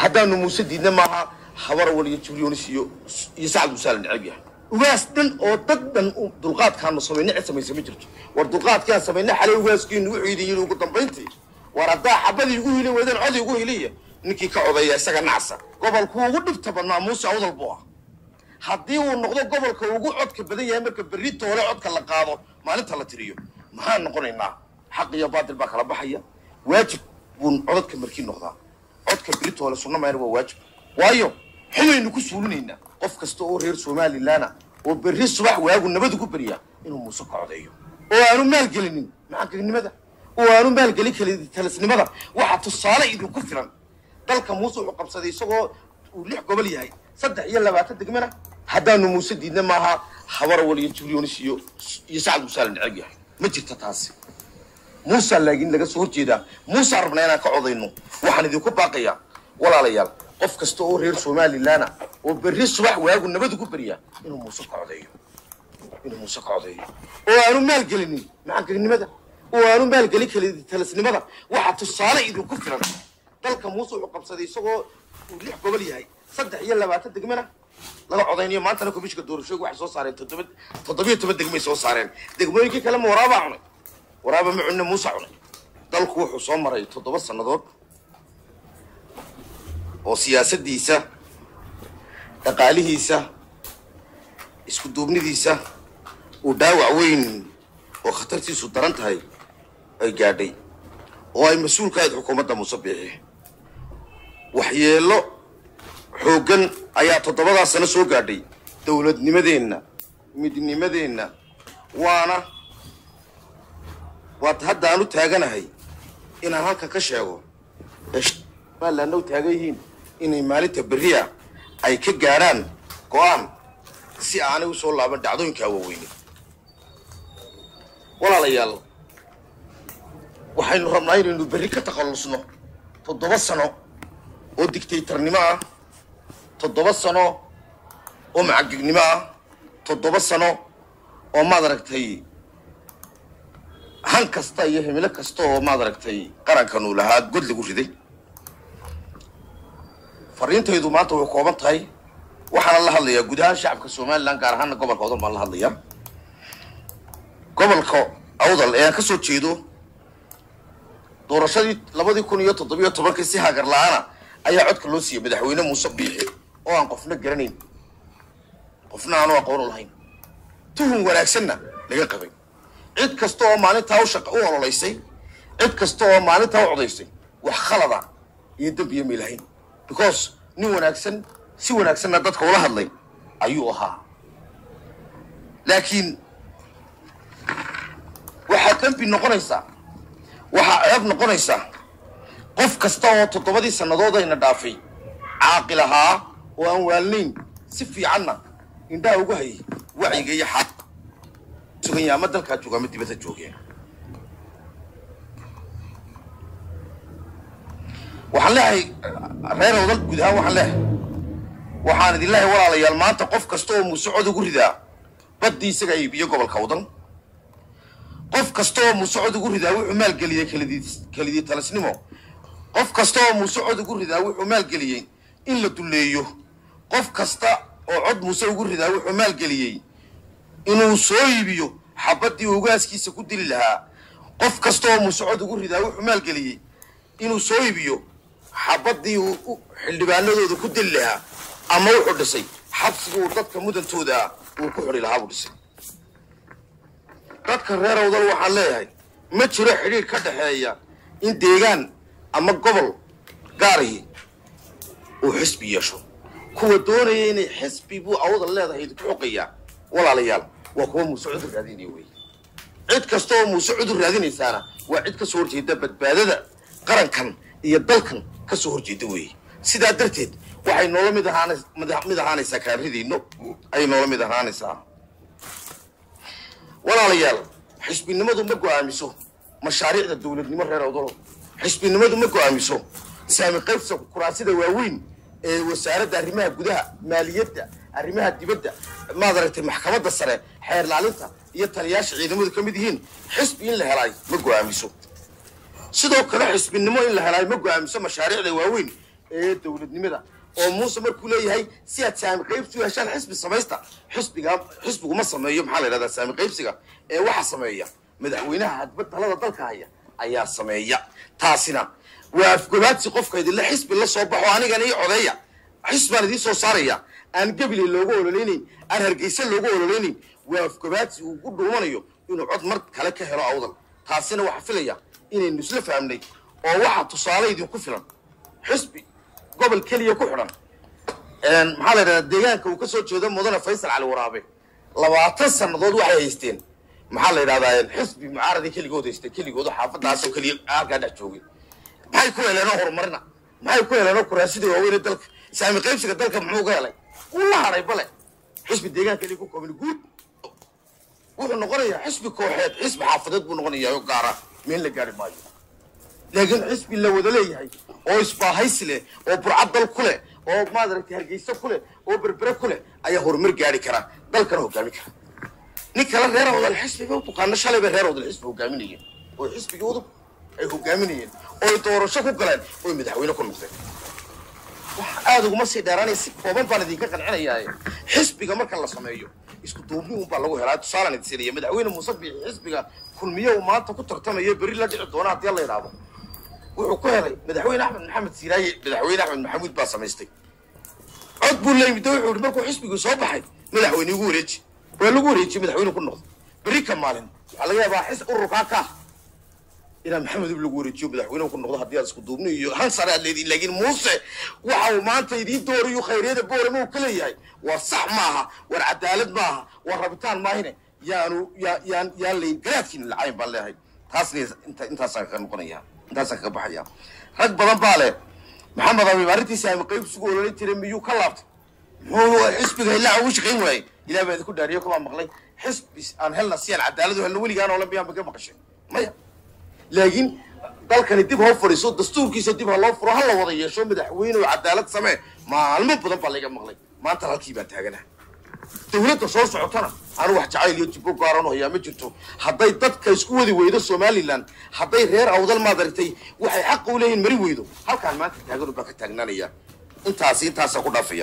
haddaanu muuse diidna maaha habar wal iyo jibriyoonis iyo iyo sacad muuse la necab yahay ugaas dhan oo dad dhan u dulqaadkaanu samayna cid samaysa ma jirto war dulqaadkaan samayna xalay ugaaskiinu wuxuu idin yidhi ugu dambayntii war haddaa xabadii ugu hili weydaan codii ugu hiliya ninkii ka codeeya isaga nacsa gobolku ugu dhibta badnaa muuse awdal buu ah haddii uu noqdo gobolka ugu codka badan yahay marka berri toole codka la qaado maalinta la tiriyo maxaan noqonaynaa xaq iyo baatil baa kala baxaya waajib buu codadka markii noqdaa codka berri toole sunna mayna waa waajib waayo xumaynu ku suulinaynaa qof kasta oo reer somalilaana oo berri subax waagu nabad ugu beryaa inuu muuse ka codeeyo oo aanu maalgelinin macankagnimada oo aanu maalgelin kali talisnimada waxaa tusaale idinku filan dalka muuse wuxuu qabsaday isagoo uu lix gobol yahay saddex iyo labaatan degmana haddaanu muuse diidna maaha habar wal iyo jibriyoonis iyo iyo sacad muuse la necab yahay ma jirta taasi muusa laakiin laga soo horjeedaa muusa rabnaa inaan ka codayno waxaan idinku baaqayaa walaalayaal qof kasta oo reer somalilaana oo berri subax waagu nabad ugu beryaa inuu muuse ka codeeyo inuu muuse ka codeeyo oo aanu maalgelinin macankagnimada oo aanu maalgelin kali talisnimada waxaa tusaale idinku filan dalka muuse wuxuu qabsaday isagoo uu lix gobol yahay saddex iyo labaatan degmana laga codaynayo maantana komishinka doorashooyinku waxay soo saareen toddoba toddobiyo toban degmay soo saareen degmooyinkii kale ma waraabaa cunay waraaba ma cunne muuse cunay dalku wuxuu soo maray toddoba sannadood oo siyaasaddiisa dhaqaalihiisa isku duubnidiisa uu dhaawac weyn oo khatartiisu daran tahay ay gaadhay oo ay mas-uul ka ahayd xukuumadda muuse biixi waxyeello xooggan ayaa toddobadaa sano soo gaadhay dowladnimadeenna midnimadeenna waana waad hadda aan u taaganahay inaan halkan ka sheego ee somalilandna u taagan yihiin inay maalinta berriya ay ka gaadhaan go-aan si aanay u soo laaban dhacdooyinkaa waaweyne walaalayaal waxaynu rabnaa inaynu berri ka takhallusno toddoba sano oo dictaytarnimo ah toddoba sano oo macagegnimo ah toddoba sano oo maad aragtay han kasta iyo himilo kasta oo maad aragtay qarankanuu lahaa god lagu riday fariintaydu maanta way kooban tahay waxaana la hadlayaa guud ahaan shacabka somalilan gaar ahaana gobolka awdal baan la hadlayaa gobolka awdal ee aan ka soo jeedo doorashadii labadii kun iyo toddobiyo tobankii si hagar la-aana ayaa codka loo siiyey madaxweyne muuse biixi oo aan qofna garanayn qofna aanu aqoon u lahayn tuhun wanaagsanna laga qabay cid kasta oo maalintaa u shaqa u ololaysay cid kasta oo maalintaa u codaysay wax khalada iyo dembiya may lahayn because nin wanaagsan si wanaagsanna dadka ula hadlay ayuu ahaa laakiin waxaa dembi noqonaysaa waxaa ceeb noqonaysaa qof kasta oo toddobadii sannadood ayna dhaafay caaqil ahaa oo aan waalnayn si fiicanna indhaha ugu hayay wacyiga iyo xaa suganya ama dalkaa jooga ama dibadda joogeen waxaan leehay reer awdal guud ahaan waxaan leehay waxaan idin leehay walaalayaal maanta qof kasta oo muuse cod ugu ridaa baddii isaga iibiyo gobolka awdal qof kasta oo muuse cod ugu ridaa wuxuu maalgeliyey kalidii kelidii talisnimo qof kasta oo muuse cod ugu ridaa wuxuu maalgeliyey in la dulleeyo qof kasta oo cod muuse ugu ridaa wuxuu maalgeliyey inuu soo iibiyo xabaddii ugaaskiisa ku dili lahaa qof kasta oo muuse cod ugu ridaa wuxuu maalgeliyey inuu soo iibiyo xabaddii uu xildhibaanadooda ku dili lahaa ama wuxuu dhisay xabsigii uu dadka mudantooda uu ku xidhi lahaa buu dhisay dadka reer awdal waxaan leeyahay ma jiro xidhiir ka dhexeeya in deegaan ama gobol gaarihi uu xisbi yeesho kuwa doonaya inay xisbi buu awdal leedahay idinku xoqayaa walaalayaal waa kuwa muuse cudur raadinaya wey cid kasta oo muuse cudur raadinaysaana waa cid ka soo horjeeda badbaadada qarankan iyo dalkan ka soo horjeeda weeye sidaa darteed waxay noola mid ahaan mid ahaanaysaa kaaridiinno ayay noola mid ahaanaysaa walaalayaal xisbinimadu ma go'aamiso mashaariicda dowladnimo reer awdalo xisbinimadu ma go'aamiso saami qaybsa kuraasida waaweyn ee wasaaradda arrimaha gudaha maaliyadda arrimaha dibadda maad aragtay maxkamadda sare xeer laalinta iyo taliyaasha ciidamadu ka mid yihiin xisbi in la helaay ma go'aamiso sidoo kale xisbinimo in la helaay ma go'aamiso mashaariicda waaweyn ee dowladnimada oo muuse markuu leeyahay si aad saami qaybsi u heshaan xisbi samaysta xisbiga xisbigu ma sameeyo maxaa la yidhahdaa saami qaybsiga ee waxa sameeya madaxweynaha hadba talada dalka haya ayaa sameeya taasina waa afgobaadsi qofka idinla xisbi la soo baxo anigana ii codeeya xisbaan idiin soo saaraya aan gebile loogu ololeynayn aan hargeysa loogu ololeynayn waa afgobaadsi uu ku dhuumanayo inuu cod mar kale ka helo awdal taasina waxaa filaya inaynu isla fahmnay oo waxaa tusaale idinku filan xisbi gobol keliya ku xidhan maxaa la yidhahdaa deegaanka uu ka soo jeedo mudane faysal cali waraabe labaatan sannadood waxay haysteen maxaa la yidhahdaa xisbi mucaaradii keligood haystay keligoodu xaafadaasoo keliya halkaa dhex joogay maxay ku heleenoo horumarina maxay ku heleenoo kuraasidii waaweyne dalka saami qaybsiga dalka muxuu ka helay wuu la hadhay bale xisbi deegaan keliya ku koobin guud wuxuu noqonayaa xisbi kooxeed xisbi xaafadeed buu noqonayaa oo gaara meel la gaari maayo laakiin xisbi la wada leeyahay oo isbaahaysi leh oo burcad dal ku leh oo maadaragtay hargeysa ku leh oo berbere ku leh ayaa horumar gaari kara dalkana hogaami kara nin kale reer awdal xisbiga u tuqaano shalay bay reer awdal xisbi hogaaminayeen oo xisbigoodu ay hogaaminayeen oo ay doorasho ku galeen oo ay madaxweyne ku noqdeen wax aada uguma sii dheeraanaya si kooban baan idinka qancinayaa xisbiga marka la sameeyo isku duubni un baa lagu helaa tusaalaan idin siinaya madaxweyne muuse biixi xisbiga kulmiye uu maanta ku tartamayo berri la dhici doona haddii la yidhaahdo wuxuu ku helay madaxweyne axmed maxamed siiraaye madaxweyne axmed maxamuud baa samaystay cod buu leeyimid wuxuu yihi markuu xisbigii soo baxay madaxweyne igu wareeji waa lagu wareejiyey madaxweyne ku noqdo berri ka maalin waxaa laga yaabaa xis ururkaa ka inaa maxamed ib lagu wareejiyo madaxweyne ku noqdo haddii aad isku duubni iyo han sare aad leedihin laakiin muuse waxa uu maanta idiin doorayo khayryada boorama uu ka leeyahay war sax maaha war cadaalad maaha war rabitaan maahine yaanu yaa yaan yaan layn garaadkiina lacayn baan leeyahay taasna inta intaasaan kaga noqonaya intaasaan kaga baxaya rag badan baa leh maxamed abiib arrintiisa ama qaybsigu ololan jiray miyuu ka laabtay muxuu xisbiga ilaa ugu shaqayn waayey ilaah baa idinku dhaariyo kumaa maqlay xisbi aan helna si aan cadaalad u helno weligaan oolan biyaan ba ka maqashay maya laakiin dalkani dib hoo fadhiiso dastuurkiisa dib ha loo furo ha la wada yeesho madaxweyne oo cadaalad samee maalmo badan baa layga maqlay maanta halkii baan taaganaha dawladda soo socotana anu wax jacayl iyo jibbo gaaran oo hayaa ma jirto hadday dadka isku wadi weydo somalilan hadday reer awdal maadaragtay waxay xaqa u leeyihin mari weydo halkaan maanta taagan baa ka taagnaanaya intaasi intaasaa ku dhaafaya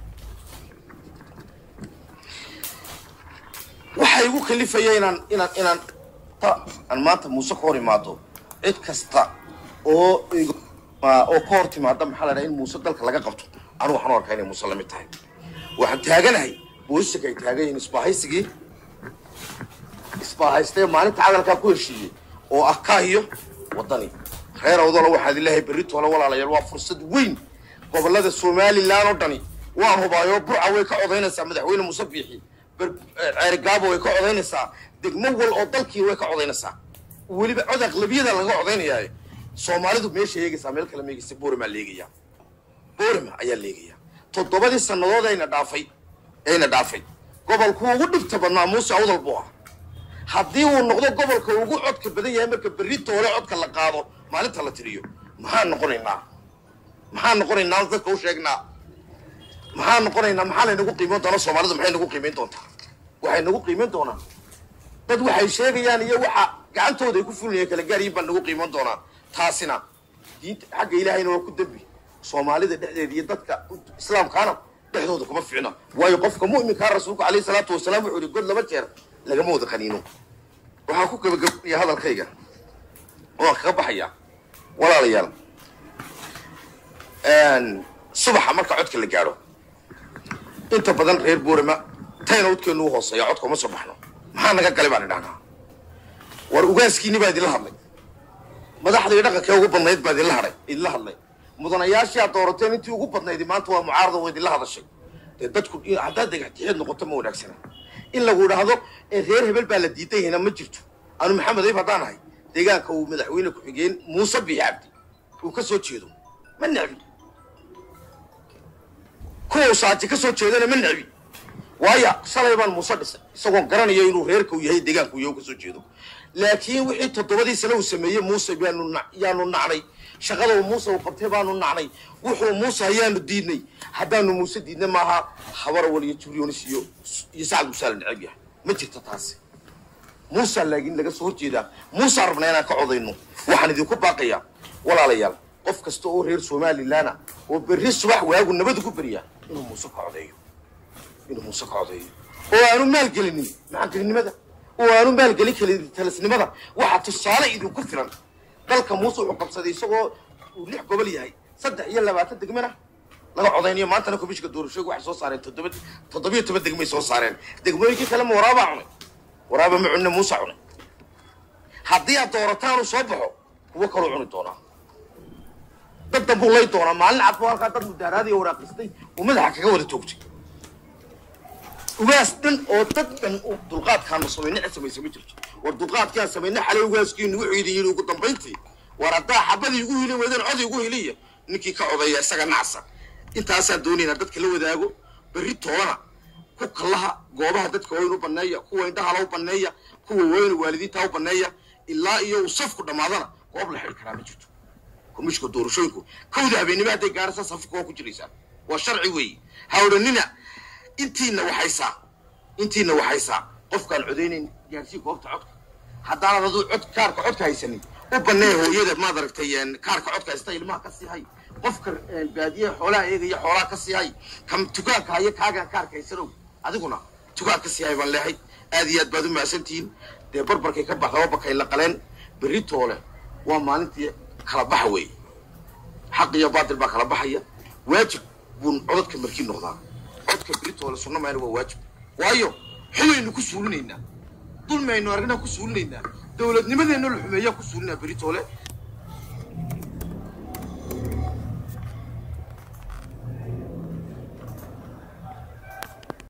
waxaa igu kalifaya inaan inaan inaan aan maanta muuse ka hor imaado cid kasta oo oo ka hor timaada maxaa la dhaha in muuse dalka laga qabto anu waxaan u arkaa inay muuse lamid tahay waxaan taaganahay booliska ay taagan yihiin isbaahaysigii isbaahaystee maalinta cadalkaa ku heshiiyey oo ah kaahiyo waddani reer awdala waxaad ilahay berri toole walaalayaal waa fursad weyn gobollada somalilan oo dhani waan hubaayo burca way ka codaynaysaa madaxweyne muuse biixi ceerigaabo way ka codaynaysaa degmo wal oo dalkii way ka codaynaysaa weliba cod aqlabiyada laga codaynayaaye soomaalidu meesha eegaysaa meel kale meegaysa boorama leegaya boorama ayaa leegaya toddobadii sannadood ayna dhaafay ayna dhaafay gobolku ugu dhibta badnaa muuse awdal buu ah haddii uu noqdo gobolka ugu codka badan yahay marka berri toole codka la qaado maalinta la tiriyo maxaan noqonaynaa maxaan noqonaynaa dadka u sheegnaa maxaan noqonaynaa maxaa laynagu qiimeyn doonaa soomaalidu maxay nagu qiimeyn doontaa waxay nagu qiimeyn doonaa dad waxay sheegayaan iyo waxa gacantooda ay ku fulinayaan kala gaaryiin baan nagu qiiman doonaa taasina diinta xagga ilaahayna waa ku dembi soomaalida dhexdeeda iyo dadka islaamkaana dhexdooda kuma ficna waayo qofka mu'minkaa rasuulku calayhi salaatu wasalaam wuxuu yihi god laba jeer lagama wada qaniino waxaan ku gabagabaya hadalkayga waan kaga baxaya walaalayaal subaxa marka codka la gaadho inta badan reer boorama tayna udkeenu u hooseeya codka uma soo baxno maxaa naga galay baan idhahnaa war ugaaskiini baa idinla hadlay madaxdii dhaqankee ugu badnayd baa idinla hadhay idinla hadlay mudanayaashii aad doorateen intii ugu badnaydi maanta waa mucaarada waa idinla hadashay dee dadku haddaad degextixeed noqoto ma wanaagsana in lagu idhaahdo reer hebel baa la diidan yahayna ma jirto anu maxamed ayb haddaan ahay deegaanka uu madaxweyne ku-xigeen muuse biixi cabdi uu ka soo jeedo ma necbi kuwa usaaji ka soo jeedana ma necbi waayo shalay baan muuse dhisay isagoon garanayo inuu reerka uu yahay deegaanka uu yahay ka soo jeedo laakiin wixii toddobadii sane uu sameeyey muuse baanu yaanu nacnay shaqada uu muuse uu qabtay baanu nacnay wuxuu muuse hayaanu diidnay haddaanu muuse diidnay maaha habarawal iyo jubrionis iyo iyo sacad musaa la neceb yahay ma jirto taasi muusaa laakiin laga soo horjeedaa muusaa rabnaa inaan ka codayno waxaan idinku baaqayaa walaalayaal qof kasta oo reer somalilan ah oo berri subax waagu nabad ugu beryaa inuu muuse ka codeeyo inuu muuse ka codeeyo oo aanu maalgelinin macangelinimada oo aanu maalgelin kalin talisnimada waxaa tusaale idinku filan dalka muuse wuxuu qabsaday isagoo uu lix gobol yahay saddex iyo labaatan degmana laga codaynayo maantana komishinka doorashooyga waxay soo saareen toddoba toddobiyo toban degmay soo saareen degmooyinkii kale ma waraabaa cunay waraaba ma cunne muuse cunay haddii aad doorataan uu soo baxo kuwo kaloo cuni doonaa dad danbuu lay doonaa maalin cad buu halkaa dad mudaaraadiyo waraaqistay uu madaxa kaga wada toogtay ugaas dhan oo dad dhan uu dulqaadkaanu samayne cid samaysa ma jirto war dulqaadkaan samayne xalay ugaaskiinu wuxuu idin yidhi ugu dambayntii war haddaa xabadii igu hili weydeen cod igu hiliya ninkii ka codeeya isaga nacsa intaasaan doonaynaa dadka la wadaago berri toolana ku kallaha goobaha dadka weyn u banneeya kuwa indhahala u banneeya kuwa weyn waalidiinta u banneeya ilaa iyo uu safku dhammaadana goob la xidhi karaa ma jirto komishinka doorashooyinku kowda habeennimo hadday gaaraysaa safka waa ku jiraysaa waa sharci weeye ha odhanina intiina waxaysaa intiina waxaysaa qofkaan codaynayn gaarsii goobta codka haddaanad aduu cod kaarka codka haysanin u bannee hooyada maad aragtay kaarka codka haysta ilmaha ka sii hay qofka baadiyaha xoolaha eegaya xoolaha ka sii hay kam tukaanka haya kaagaan kaarka haysanow adiguna tukaan ka sii hay baan leehay aad iyo aad baad u mahadsantihiin dee barbarkay ka baxda wabakay la qaleen berri toole waa maalintii kala baxa weeye xaq iyo baatil baa kala baxaya waajib buun codadka markii noqdaa codka beritoole sunna mayna waa waajib waayo xumaynu ku suulinaynaa dulmaynu arrinaa ku suulinaynaa dowladnimadeenna la xumeeyaa ku suulinaa beritoole